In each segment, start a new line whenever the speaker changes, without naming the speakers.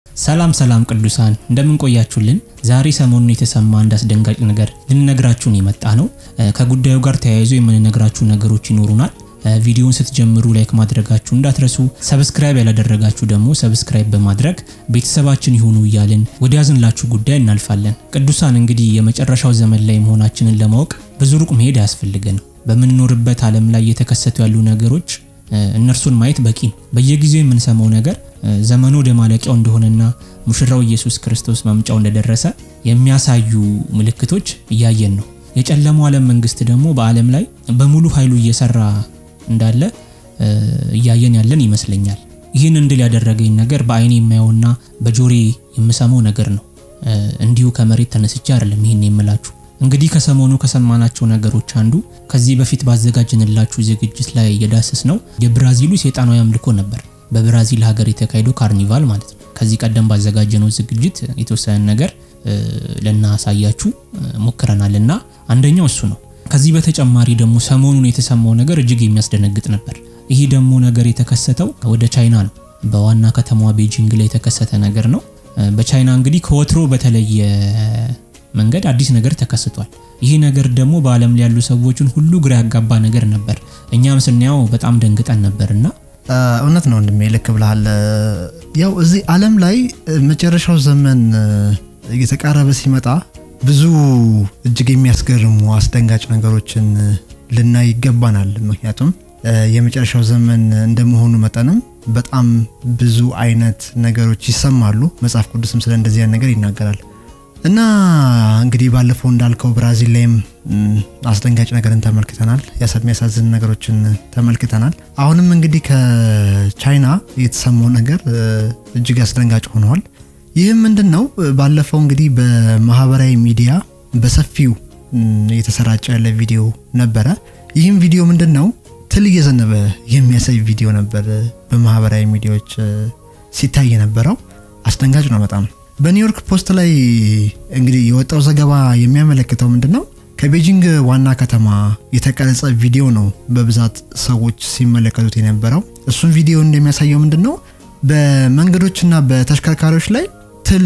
ሰላም ሰላም ቅዱሳን እንደምን ቆያችሁልን? ዛሬ ሰሞኑን የተሰማ አንድ አስደንጋጭ ነገር ልንነግራችሁን የመጣ ነው። ከጉዳዩ ጋር ተያይዞ የምንነግራችሁ ነገሮች ይኖሩናል። ቪዲዮውን ስትጀምሩ ላይክ ማድረጋችሁ እንዳትረሱ፣ ሰብስክራይብ ያላደረጋችሁ ደግሞ ሰብስክራይብ በማድረግ ቤተሰባችን ይሁኑ እያልን ወደ ያዝንላችሁ ጉዳይ እናልፋለን። ቅዱሳን እንግዲህ የመጨረሻው ዘመን ላይ መሆናችንን ለማወቅ ብዙ ሩቅ መሄድ አያስፈልገንም። በምንኖርበት ዓለም ላይ እየተከሰቱ ያሉ ነገሮች እነርሱን ማየት በቂ ነው። በየጊዜው የምንሰማው ነገር ዘመኑ ወደ ማለቂያው እንደሆነና ሙሽራው ኢየሱስ ክርስቶስ መምጫው እንደደረሰ የሚያሳዩ ምልክቶች እያየን ነው። የጨለማው ዓለም መንግስት ደግሞ በዓለም ላይ በሙሉ ኃይሉ እየሰራ እንዳለ እያየን ያለን ይመስለኛል። ይህን እንድል ያደረገኝ ነገር በአይኔ የማየውና በጆሬ የምሰማው ነገር ነው። እንዲሁ ከመሬት ተነስቼ አይደለም ይህን የምላችሁ። እንግዲህ ከሰሞኑ ከሰማናቸው ነገሮች አንዱ ከዚህ በፊት ባዘጋጀንላችሁ ዝግጅት ላይ የዳሰስ ነው የብራዚሉ ሴጣናዊ አምልኮ ነበር። በብራዚል ሀገር የተካሄደው ካርኒቫል ማለት ነው። ከዚህ ቀደም ባዘጋጀነው ዝግጅት የተወሰነ ነገር ልናሳያችሁ ሞክረናል እና አንደኛው እሱ ነው። ከዚህ በተጨማሪ ደግሞ ሰሞኑን የተሰማው ነገር እጅግ የሚያስደነግጥ ነበር። ይህ ደግሞ ነገር የተከሰተው ወደ ቻይና ነው። በዋና ከተማዋ ቤጂንግ ላይ የተከሰተ ነገር ነው። በቻይና እንግዲህ ከወትሮ በተለየ መንገድ አዲስ ነገር ተከስቷል። ይህ ነገር ደግሞ በዓለም ላይ ያሉ ሰዎችን ሁሉ ግራ ያጋባ ነገር ነበር። እኛም ስናየው በጣም ደንግጠን ነበርና
እውነት ነው ወንድሜ፣ ልክ ብለሃል። ያው እዚህ ዓለም ላይ መጨረሻው ዘመን እየተቃረበ ሲመጣ ብዙ እጅግ የሚያስገርሙ አስደንጋጭ ነገሮችን ልናይ ይገባናል። ምክንያቱም የመጨረሻው ዘመን እንደመሆኑ መጠንም በጣም ብዙ አይነት ነገሮች ይሰማሉ። መጽሐፍ ቅዱስም ስለ እንደዚህ አይነት ነገር ይናገራል። እና እንግዲህ ባለፈው እንዳልከው ብራዚል ላይም አስደንጋጭ ነገርን ተመልክተናል። የሚያሳዝን ነገሮችን ተመልክተናል። አሁንም እንግዲህ ከቻይና የተሰማው ነገር እጅግ አስደንጋጭ ሆነዋል። ይህም ምንድን ነው? ባለፈው እንግዲህ በማህበራዊ ሚዲያ በሰፊው የተሰራጨ ያለ ቪዲዮ ነበረ። ይህም ቪዲዮ ምንድን ነው? ትል እየዘነበ የሚያሳይ ቪዲዮ ነበር በማህበራዊ ሚዲያዎች ሲታይ የነበረው። አስደንጋጭ ነው በጣም በኒውዮርክ ፖስት ላይ እንግዲህ የወጣው ዘገባ የሚያመለክተው ምንድን ነው? ከቤጂንግ ዋና ከተማ የተቀረጸ ቪዲዮ ነው በብዛት ሰዎች ሲመለከቱት የነበረው። እሱም ቪዲዮ እንደሚያሳየው ምንድን ነው በመንገዶችና በተሽከርካሪዎች ላይ ትል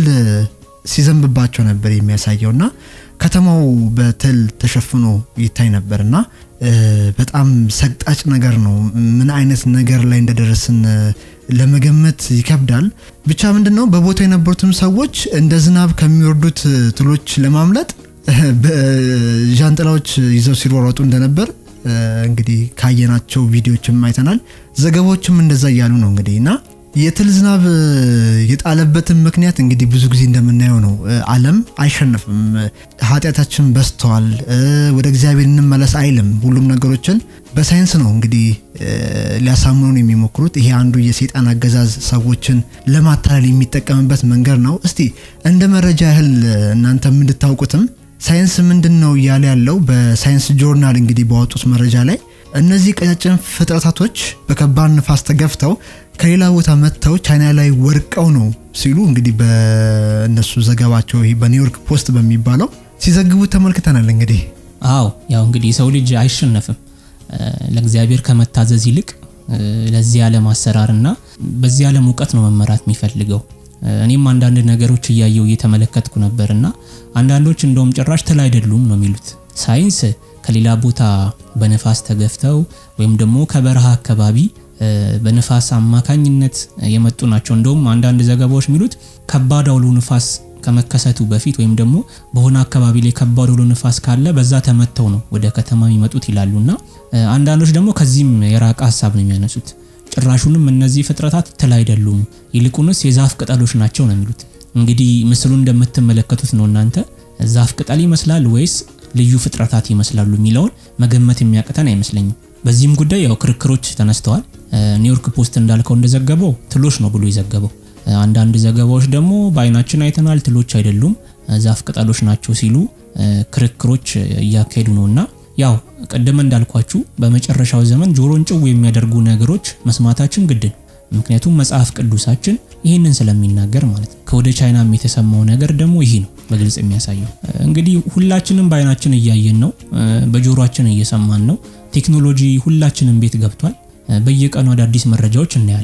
ሲዘንብባቸው ነበር የሚያሳየው እና ከተማው በትል ተሸፍኖ ይታይ ነበር እና በጣም ሰቅጣጭ ነገር ነው። ምን አይነት ነገር ላይ እንደደረስን ለመገመት ይከብዳል። ብቻ ምንድን ነው በቦታው የነበሩትም ሰዎች እንደ ዝናብ ከሚወርዱት ትሎች ለማምለጥ በዣንጥላዎች ይዘው ሲሯሯጡ እንደነበር እንግዲህ ካየናቸው ቪዲዮችም አይተናል። ዘገባዎችም እንደዛ እያሉ ነው እንግዲህ እና የትል ዝናብ የጣለበትን ምክንያት እንግዲህ ብዙ ጊዜ እንደምናየው ነው። ዓለም አይሸነፍም፣ ኃጢአታችን በዝተዋል፣ ወደ እግዚአብሔር እንመለስ አይልም። ሁሉም ነገሮችን በሳይንስ ነው እንግዲህ ሊያሳምኑን የሚሞክሩት። ይሄ አንዱ የሰይጣን አገዛዝ ሰዎችን ለማታለል የሚጠቀምበት መንገድ ነው። እስቲ እንደ መረጃ ያህል እናንተ እንድታውቁትም ሳይንስ ምንድን ነው እያለ ያለው በሳይንስ ጆርናል እንግዲህ ባወጡት መረጃ ላይ እነዚህ ቀጫጭን ፍጥረታቶች በከባድ ንፋስ ተገፍተው ከሌላ ቦታ መጥተው ቻይና ላይ ወድቀው ነው ሲሉ እንግዲህ በእነሱ ዘገባቸው በኒውዮርክ ፖስት በሚባለው ሲዘግቡት ተመልክተናል። እንግዲህ
አዎ ያው እንግዲህ የሰው ልጅ አይሸነፍም። ለእግዚአብሔር ከመታዘዝ ይልቅ ለዚህ ዓለም አሰራርና በዚህ ዓለም እውቀት ነው መመራት የሚፈልገው። እኔም አንዳንድ ነገሮች እያየው እየተመለከትኩ ነበርና አንዳንዶች እንደውም ጭራሽ ትል አይደሉም ነው የሚሉት ሳይንስ ከሌላ ቦታ በነፋስ ተገፍተው ወይም ደግሞ ከበረሃ አካባቢ በነፋስ አማካኝነት የመጡ ናቸው። እንደውም አንዳንድ ዘገባዎች የሚሉት ከባድ አውሎ ንፋስ ከመከሰቱ በፊት ወይም ደግሞ በሆነ አካባቢ ላይ ከባድ አውሎ ንፋስ ካለ በዛ ተመተው ነው ወደ ከተማ የሚመጡት ይላሉና አንዳንዶች ደግሞ ከዚህም የራቀ ሀሳብ ነው የሚያነሱት። ጭራሹንም እነዚህ ፍጥረታት ትል አይደሉም፣ ይልቁንስ የዛፍ ቅጠሎች ናቸው ነው የሚሉት። እንግዲህ ምስሉን እንደምትመለከቱት ነው እናንተ ዛፍ ቅጠል ይመስላል ወይስ ልዩ ፍጥረታት ይመስላሉ የሚለውን መገመት የሚያቅተን አይመስለኝም። በዚህም ጉዳይ ያው ክርክሮች ተነስተዋል። ኒውዮርክ ፖስት እንዳልከው እንደዘገበው ትሎች ነው ብሎ የዘገበው። አንዳንድ ዘገባዎች ደግሞ በአይናችን አይተናል፣ ትሎች አይደሉም፣ ዛፍ ቅጠሎች ናቸው ሲሉ ክርክሮች እያካሄዱ ነው እና ያው ቅድም እንዳልኳችሁ በመጨረሻው ዘመን ጆሮን ጭው የሚያደርጉ ነገሮች መስማታችን ግድ ነው። ምክንያቱም መጽሐፍ ቅዱሳችን ይህንን ስለሚናገር ማለት ነው። ከወደ ቻይናም የተሰማው ነገር ደግሞ ይህ ነው በግልጽ የሚያሳየው። እንግዲህ ሁላችንም በአይናችን እያየን ነው፣ በጆሮአችን እየሰማን ነው። ቴክኖሎጂ ሁላችንም ቤት ገብቷል። በየቀኑ አዳዲስ መረጃዎች እናያለን።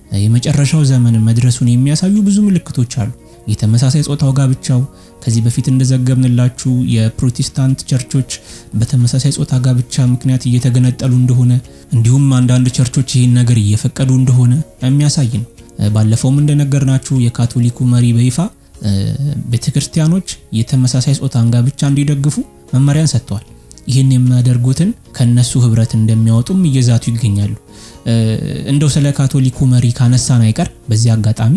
የመጨረሻው ዘመን መድረሱን የሚያሳዩ ብዙ ምልክቶች አሉ። የተመሳሳይ ጾታው ጋብቻው ከዚህ በፊት እንደዘገብንላችሁ የፕሮቴስታንት ቸርቾች በተመሳሳይ ጾታ ጋብቻ ምክንያት እየተገነጠሉ እንደሆነ እንዲሁም አንዳንድ ቸርቾች ይህን ነገር እየፈቀዱ እንደሆነ የሚያሳይ ነው። ባለፈውም እንደነገርናችሁ የካቶሊኩ መሪ በይፋ ቤተክርስቲያኖች የተመሳሳይ ጾታን ጋብቻ እንዲደግፉ መመሪያን ሰጥተዋል። ይህን የሚያደርጉትን ከነሱ ህብረት እንደሚያወጡም እየዛቱ ይገኛሉ። እንደው ስለ ካቶሊኩ መሪ ካነሳን አይቀር በዚህ አጋጣሚ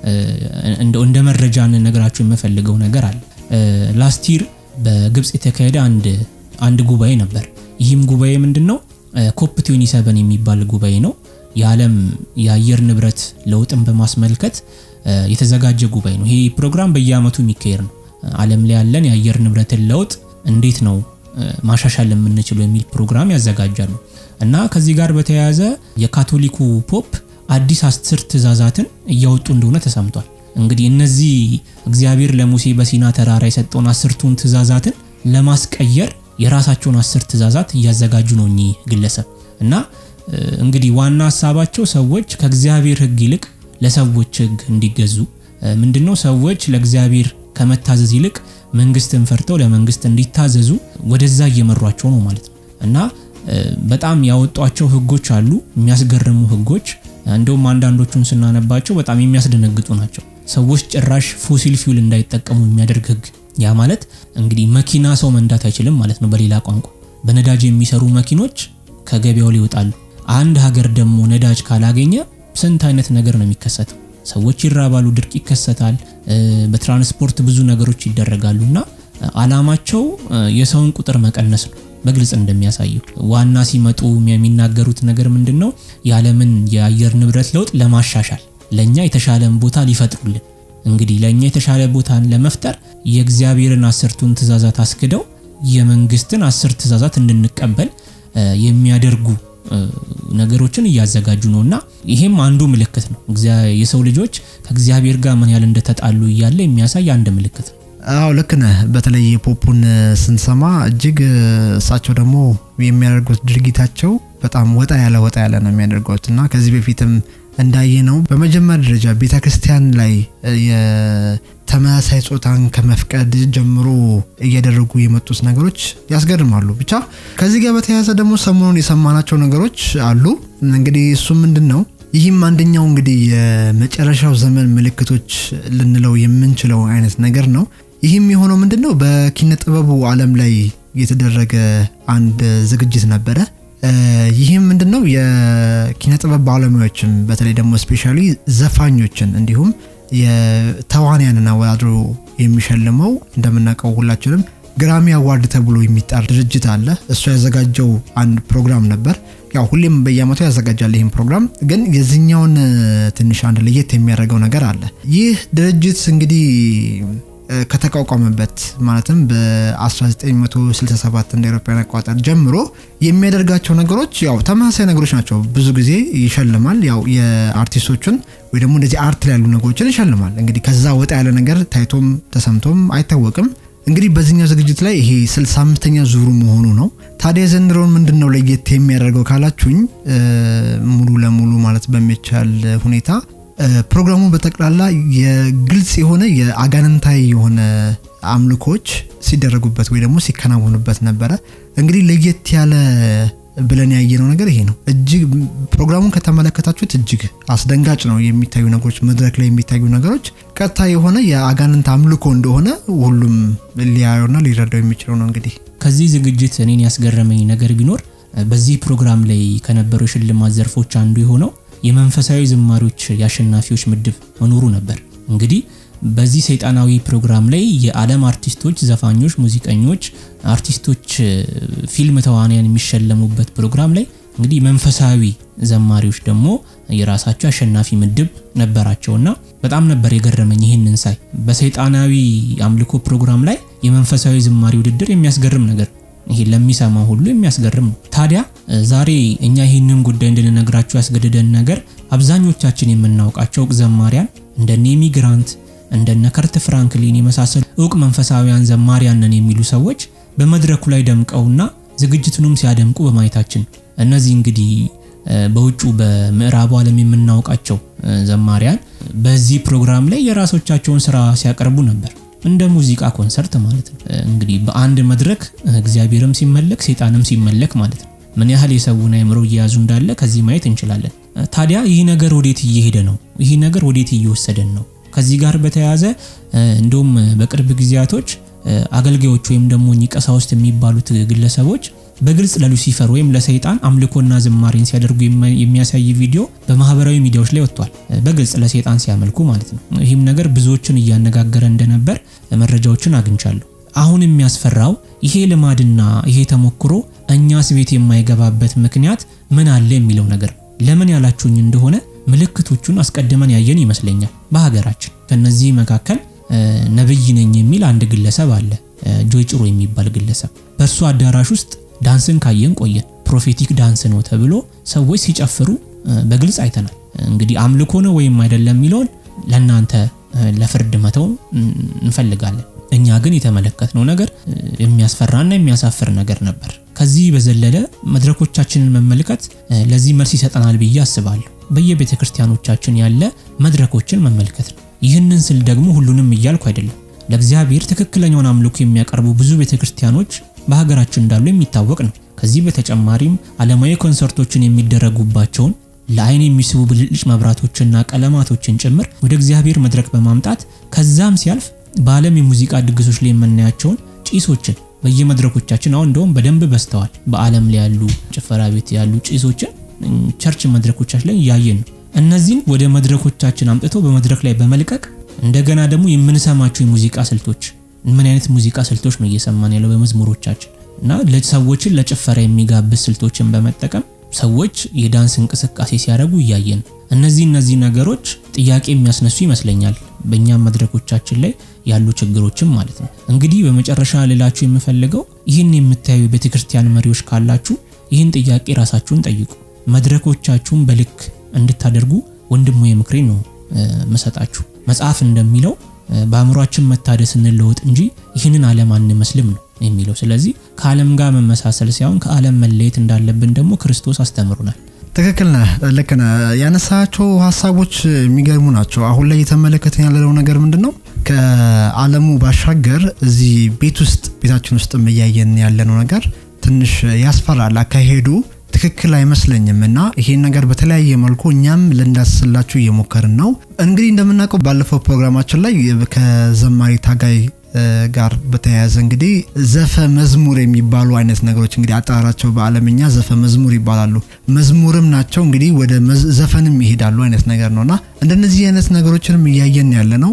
እንደ መረጃ እንነግራችሁ የምፈልገው ነገር አለ። ላስቲር በግብፅ የተካሄደ አንድ አንድ ጉባኤ ነበር። ይህም ጉባኤ ምንድን ነው? ኮፕ 27 የሚባል ጉባኤ ነው። የዓለም የአየር ንብረት ለውጥን በማስመልከት የተዘጋጀ ጉባኤ ነው። ይሄ ፕሮግራም በየአመቱ የሚካሄድ ነው። ዓለም ላይ ያለን የአየር ንብረትን ለውጥ እንዴት ነው ማሻሻል የምንችለው የሚል ፕሮግራም ያዘጋጃሉ እና ከዚህ ጋር በተያያዘ የካቶሊኩ ፖፕ አዲስ አስር ትእዛዛትን እያወጡ እንደሆነ ተሰምቷል። እንግዲህ እነዚህ እግዚአብሔር ለሙሴ በሲና ተራራ የሰጠውን አስርቱን ትእዛዛትን ለማስቀየር የራሳቸውን አስር ትእዛዛት እያዘጋጁ ነው እኚህ ግለሰብ እና እንግዲህ ዋና ሀሳባቸው ሰዎች ከእግዚአብሔር ሕግ ይልቅ ለሰዎች ሕግ እንዲገዙ ምንድነው ሰዎች ለእግዚአብሔር ከመታዘዝ ይልቅ መንግስትን ፈርተው ለመንግስት እንዲታዘዙ ወደዛ እየመሯቸው ነው ማለት ነው እና በጣም ያወጧቸው ህጎች አሉ፣ የሚያስገርሙ ህጎች። እንደውም አንዳንዶቹን ስናነባቸው በጣም የሚያስደነግጡ ናቸው። ሰዎች ጭራሽ ፎሲል ፊውል እንዳይጠቀሙ የሚያደርግ ህግ። ያ ማለት እንግዲህ መኪና ሰው መንዳት አይችልም ማለት ነው። በሌላ ቋንቋ በነዳጅ የሚሰሩ መኪኖች ከገበያው ላይ ይወጣሉ። አንድ ሀገር ደግሞ ነዳጅ ካላገኘ ስንት አይነት ነገር ነው የሚከሰተው? ሰዎች ይራባሉ፣ ድርቅ ይከሰታል፣ በትራንስፖርት ብዙ ነገሮች ይደረጋሉ እና አላማቸው የሰውን ቁጥር መቀነስ ነው። በግልጽ እንደሚያሳየው ዋና ሲመጡ የሚናገሩት ነገር ምንድን ነው? የዓለምን የአየር ንብረት ለውጥ ለማሻሻል ለእኛ የተሻለን ቦታ ሊፈጥሩልን እንግዲህ ለእኛ የተሻለ ቦታን ለመፍጠር የእግዚአብሔርን አስርቱን ትእዛዛት አስክደው የመንግስትን አስር ትእዛዛት እንድንቀበል የሚያደርጉ ነገሮችን እያዘጋጁ ነው እና ይሄም አንዱ ምልክት ነው። የሰው ልጆች ከእግዚአብሔር ጋር ምን ያህል እንደተጣሉ እያለ የሚያሳይ አንድ ምልክት ነው።
አዎ ልክ ነህ። በተለይ ፖፑን ስንሰማ እጅግ እሳቸው ደግሞ የሚያደርጉት ድርጊታቸው በጣም ወጣ ያለ ወጣ ያለ ነው የሚያደርጉት እና ከዚህ በፊትም እንዳየ ነው በመጀመሪያ ደረጃ ቤተ ክርስቲያን ላይ የተመሳሳይ ጾታን ከመፍቀድ ጀምሮ እያደረጉ የመጡት ነገሮች ያስገርማሉ። ብቻ ከዚህ ጋር በተያያዘ ደግሞ ሰሞኑን የሰማናቸው ነገሮች አሉ። እንግዲህ እሱ ምንድን ነው? ይህም አንደኛው እንግዲህ የመጨረሻው ዘመን ምልክቶች ልንለው የምንችለው አይነት ነገር ነው። ይህም የሆነው ምንድን ነው? በኪነ ጥበቡ ዓለም ላይ የተደረገ አንድ ዝግጅት ነበረ። ይህም ምንድን ነው? የኪነ ጥበብ ባለሙያዎችን በተለይ ደግሞ ስፔሻሊ ዘፋኞችን እንዲሁም የተዋንያንን አወዳድሮ የሚሸልመው እንደምናውቀው ሁላችንም ግራሚ አዋርድ ተብሎ የሚጠራ ድርጅት አለ። እሱ ያዘጋጀው አንድ ፕሮግራም ነበር። ያው ሁሌም በየአመቱ ያዘጋጃል ይህም ፕሮግራም። ግን የዚህኛውን ትንሽ አንድ ለየት የሚያደርገው ነገር አለ። ይህ ድርጅት እንግዲህ ከተቋቋመበት ማለትም በ1967 እንደ አውሮፓውያን አቆጣጠር ጀምሮ የሚያደርጋቸው ነገሮች ያው ተመሳሳይ ነገሮች ናቸው። ብዙ ጊዜ ይሸልማል። ያው የአርቲስቶቹን ወይ ደግሞ እንደዚህ አርት ላይ ያሉ ነገሮችን ይሸልማል። እንግዲህ ከዛ ወጣ ያለ ነገር ታይቶም ተሰምቶም አይታወቅም። እንግዲህ በዚህኛው ዝግጅት ላይ ይሄ 65ኛ ዙሩ መሆኑ ነው። ታዲያ ዘንድሮውን ምንድን ነው ለየት የሚያደርገው ካላችሁኝ ሙሉ ለሙሉ ማለት በሚቻል ሁኔታ ፕሮግራሙ በጠቅላላ የግልጽ የሆነ የአጋንንታዊ የሆነ አምልኮች ሲደረጉበት ወይ ደግሞ ሲከናወኑበት ነበረ። እንግዲህ ለየት ያለ ብለን ያየነው ነገር ይሄ ነው። እጅግ ፕሮግራሙን ከተመለከታችሁት እጅግ አስደንጋጭ ነው የሚታዩ ነገሮች፣ መድረክ ላይ የሚታዩ ነገሮች ቀጥታ የሆነ የአጋንንት አምልኮ እንደሆነ ሁሉም ሊያየውና ሊረዳው የሚችለው ነው። እንግዲህ
ከዚህ ዝግጅት እኔን ያስገረመኝ ነገር ቢኖር በዚህ ፕሮግራም ላይ ከነበሩ የሽልማት ዘርፎች አንዱ የሆነው የመንፈሳዊ ዝማሪዎች የአሸናፊዎች ምድብ መኖሩ ነበር። እንግዲህ በዚህ ሰይጣናዊ ፕሮግራም ላይ የዓለም አርቲስቶች፣ ዘፋኞች፣ ሙዚቀኞች፣ አርቲስቶች፣ ፊልም ተዋንያን የሚሸለሙበት ፕሮግራም ላይ እንግዲህ መንፈሳዊ ዘማሪዎች ደግሞ የራሳቸው አሸናፊ ምድብ ነበራቸውና በጣም ነበር የገረመኝ ይህንን ሳይ። በሰይጣናዊ አምልኮ ፕሮግራም ላይ የመንፈሳዊ ዝማሪ ውድድር የሚያስገርም ነገር ይሄ ለሚሰማ ሁሉ የሚያስገርም ነው። ታዲያ ዛሬ እኛ ይህንን ጉዳይ እንድንነግራችሁ ያስገደደን ነገር አብዛኞቻችን የምናውቃቸው እውቅ ዘማሪያን እንደነ ኤሚ ግራንት እንደነ ከርት ፍራንክሊን የመሳሰሉ እውቅ መንፈሳዊያን ዘማሪያን ነን የሚሉ ሰዎች በመድረኩ ላይ ደምቀውና ዝግጅቱንም ሲያደምቁ በማየታችን እነዚህ እንግዲህ በውጩ በምዕራቡ ዓለም የምናውቃቸው ዘማሪያን በዚህ ፕሮግራም ላይ የራሶቻቸውን ስራ ሲያቀርቡ ነበር። እንደ ሙዚቃ ኮንሰርት ማለት ነው። እንግዲህ በአንድ መድረክ እግዚአብሔርም ሲመለክ ሴጣንም ሲመለክ ማለት ነው። ምን ያህል የሰውን አእምሮ እየያዙ እንዳለ ከዚህ ማየት እንችላለን። ታዲያ ይህ ነገር ወዴት እየሄደ ነው? ይህ ነገር ወዴት እየወሰደን ነው? ከዚህ ጋር በተያያዘ እንደውም በቅርብ ጊዜያቶች አገልጋዮች ወይም ደግሞ ቀሳውስት የሚባሉት ግለሰቦች በግልጽ ለሉሲፈር ወይም ለሰይጣን አምልኮና ዝማሬን ሲያደርጉ የሚያሳይ ቪዲዮ በማህበራዊ ሚዲያዎች ላይ ወጥቷል። በግልጽ ለሰይጣን ሲያመልኩ ማለት ነው። ይህም ነገር ብዙዎችን እያነጋገረ እንደነበር መረጃዎችን አግኝቻለሁ። አሁን የሚያስፈራው ይሄ ልማድና ይሄ ተሞክሮ እኛስ ቤት የማይገባበት ምክንያት ምን አለ የሚለው ነገር ለምን ያላችሁኝ እንደሆነ ምልክቶቹን አስቀድመን ያየን ይመስለኛል። በሀገራችን ከነዚህ መካከል ነብይ ነኝ የሚል አንድ ግለሰብ አለ፣ ጆይ ጭሮ የሚባል ግለሰብ። በእርሱ አዳራሽ ውስጥ ዳንስን ካየን ቆየን። ፕሮፌቲክ ዳንስ ነው ተብሎ ሰዎች ሲጨፍሩ በግልጽ አይተናል። እንግዲህ አምልኮ ነው ወይም አይደለም የሚለውን ለእናንተ ለፍርድ መተው እንፈልጋለን። እኛ ግን የተመለከትነው ነገር የሚያስፈራና የሚያሳፍር ነገር ነበር። ከዚህ በዘለለ መድረኮቻችንን መመልከት ለዚህ መልስ ይሰጠናል ብዬ አስባለሁ። በየቤተ ክርስቲያኖቻችን ያለ መድረኮችን መመልከት ነው። ይህንን ስል ደግሞ ሁሉንም እያልኩ አይደለም። ለእግዚአብሔር ትክክለኛውን አምልኮ የሚያቀርቡ ብዙ ቤተ ክርስቲያኖች በሀገራችን እንዳሉ የሚታወቅ ነው። ከዚህ በተጨማሪም ዓለማዊ ኮንሰርቶችን የሚደረጉባቸውን ለአይን የሚስቡ ብልጭልጭ መብራቶችና ቀለማቶችን ጭምር ወደ እግዚአብሔር መድረክ በማምጣት ከዛም ሲያልፍ በዓለም የሙዚቃ ድግሶች ላይ የምናያቸውን ጭሶችን በየመድረኮቻችን አሁን እንደውም በደንብ በዝተዋል። በዓለም ላይ ያሉ ጭፈራ ቤት ያሉ ጭሶችን ቸርች መድረኮቻችን ላይ እያየን ነው። እነዚህን ወደ መድረኮቻችን አምጥቶ በመድረክ ላይ በመልቀቅ እንደገና ደግሞ የምንሰማቸው የሙዚቃ ስልቶች ምን አይነት ሙዚቃ ስልቶች ነው እየሰማን ያለው በመዝሙሮቻችን እና ሰዎችን ለጭፈራ የሚጋብዝ ስልቶችን በመጠቀም ሰዎች የዳንስ እንቅስቃሴ ሲያደርጉ እያየን እነዚህ እነዚህ ነገሮች ጥያቄ የሚያስነሱ ይመስለኛል በእኛም መድረኮቻችን ላይ ያሉ ችግሮችም ማለት ነው። እንግዲህ በመጨረሻ ልላችሁ የምፈልገው ይህን የምታዩ ቤተክርስቲያን መሪዎች ካላችሁ ይህን ጥያቄ ራሳችሁን ጠይቁ። መድረኮቻችሁን በልክ እንድታደርጉ ወንድሞ የምክሬን ነው መሰጣችሁ። መጽሐፍ እንደሚለው በአእምሯችን መታደስ እንለወጥ እንጂ ይህንን ዓለም አንመስልም ነው የሚለው። ስለዚህ ከዓለም ጋር መመሳሰል ሳይሆን ከዓለም መለየት እንዳለብን ደግሞ ክርስቶስ አስተምሩናል።
ትክክል ነህ፣ ልክ ነህ። ያነሳቸው ሀሳቦች የሚገርሙ ናቸው። አሁን ላይ እየተመለከትን ያለነው ነገር ምንድን ነው? ከዓለሙ ባሻገር እዚህ ቤት ውስጥ ቤታችን ውስጥ እያየን ያለነው ነገር ትንሽ ያስፈራል። አካሄዱ ትክክል አይመስለኝም እና ይሄን ነገር በተለያየ መልኩ እኛም ልንዳስላችሁ እየሞከርን ነው። እንግዲህ እንደምናውቀው ባለፈው ፕሮግራማችን ላይ ከዘማሪ ታጋይ ጋር በተያያዘ እንግዲህ ዘፈ መዝሙር የሚባሉ አይነት ነገሮች እንግዲህ አጠራራቸው በዓለምኛ ዘፈ መዝሙር ይባላሉ። መዝሙርም ናቸው እንግዲህ ወደ ዘፈንም ይሄዳሉ አይነት ነገር ነውና እንደነዚህ አይነት ነገሮችንም እያየን ያለ ነው።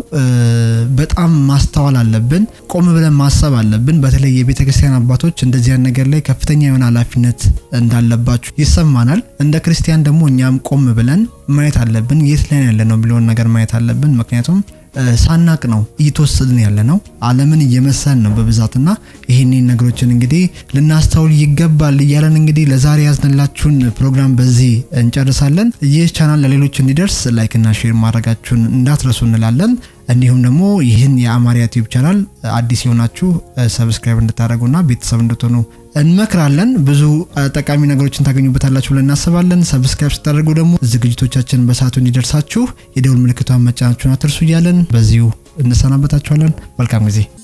በጣም ማስተዋል አለብን፣ ቆም ብለን ማሰብ አለብን። በተለይ የቤተ ክርስቲያን አባቶች እንደዚህ አይነት ነገር ላይ ከፍተኛ የሆነ ኃላፊነት እንዳለባችሁ ይሰማናል። እንደ ክርስቲያን ደግሞ እኛም ቆም ብለን ማየት አለብን። የት ላይ ያለ ነው ብለውን ነገር ማየት አለብን። ምክንያቱም ሳናቅ ነው እየተወሰድን ያለ ነው። ዓለምን እየመሰል ነው በብዛትና ይህንን ነገሮችን እንግዲህ ልናስተውል ይገባል እያለን እንግዲህ ለዛሬ ያዝንላችሁን ፕሮግራም በዚህ እንጨርሳለን። ይህ ቻናል ለሌሎች እንዲደርስ ላይክና ሼር ማድረጋችሁን እንዳትረሱ እንላለን። እንዲሁም ደግሞ ይህን የአማርያ ዩቲዩብ ቻናል አዲስ የሆናችሁ ሰብስክራይብ እንድታደርጉና ቤተሰብ እንድትሆኑ እንመክራለን። ብዙ ጠቃሚ ነገሮችን ታገኙበታላችሁ ብለን እናስባለን። ሰብስክራይብ ስታደርጉ ደግሞ ዝግጅቶቻችን በሰዓቱ እንዲደርሳችሁ የደውል ምልክቷን መጫናችሁን አትርሱ እያለን በዚሁ እንሰናበታችኋለን። መልካም ጊዜ